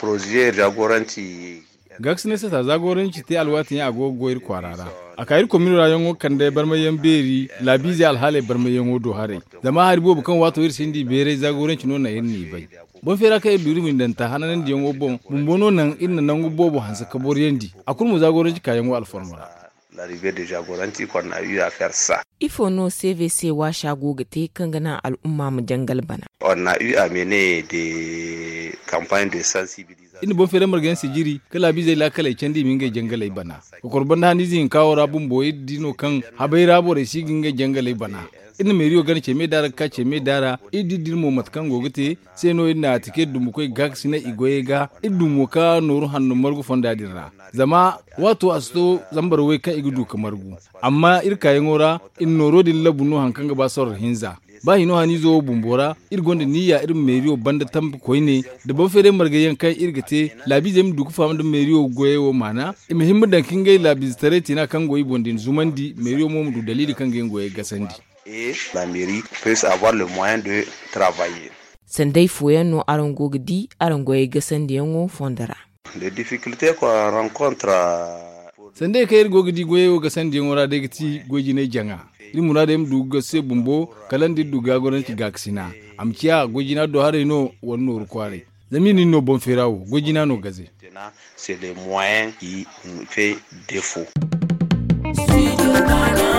proje jagoranci gax ne sata zagoranci te alwatin ya agogoyir kwarara a kayir kominu rayon wo kande barmayen beri labizi alhale barmayen wo do hare zama har bo kan wato ir sindi bere zagoranci no na yinni bai bon fera kai duri min danta hananan diyan wo bon mun bono nan inna nan go bobo hansa kabor yendi akul mu zagoranci kayan wo alformara l'arrivée de jagoranci qu'on a eu à faire ça ifo no cvc wa shago ga te kan gana al'umma mu jangal bana on a eu à mener des campagnes de sensibilisation ina bon fere margan sigiri kala bi zai lakala kendi min ga jangalai bana ko korban da ni zin kawo rabun boye dino kan habai rabo da shi ginga jangalai bana ina mai riyo gani ce mai dara ka ce mai dara idi dirmo matkan gogite sai no ina tike dumu kai gaksi na igoye ga idumu ka noru hannu margu fonda dirra zama wato asto zambar wai kan igudu kamar gu amma irka yin ora in noro din labunu hankan ga basar hinza ba hino hani zo bumbora irgonda niyya irin meriyo banda tambi koine da ban fere margayen kai irgate labi zem duku fam da meriyo goye wo mana e muhimmi dan kin gai labi tare tina kan goyi bondin zumandi meriyo mo mu dalili kan gai goye gasandi et la mairie puisse avoir le moyen de travailler sandai foyan no aran gogdi aran goye gasandi yango fondara les difficultés qu'on rencontre sandai kai gogdi goye wo gasandi yango ra daga ti goji ne janga iri muna da du gase bumbo kalan di duga goran ki gaksina amkiya gojina do hare no wonno rukware zamini no bon ferawo gojina no gaze c'est les moyens qui nous fait défaut Studio Ghana.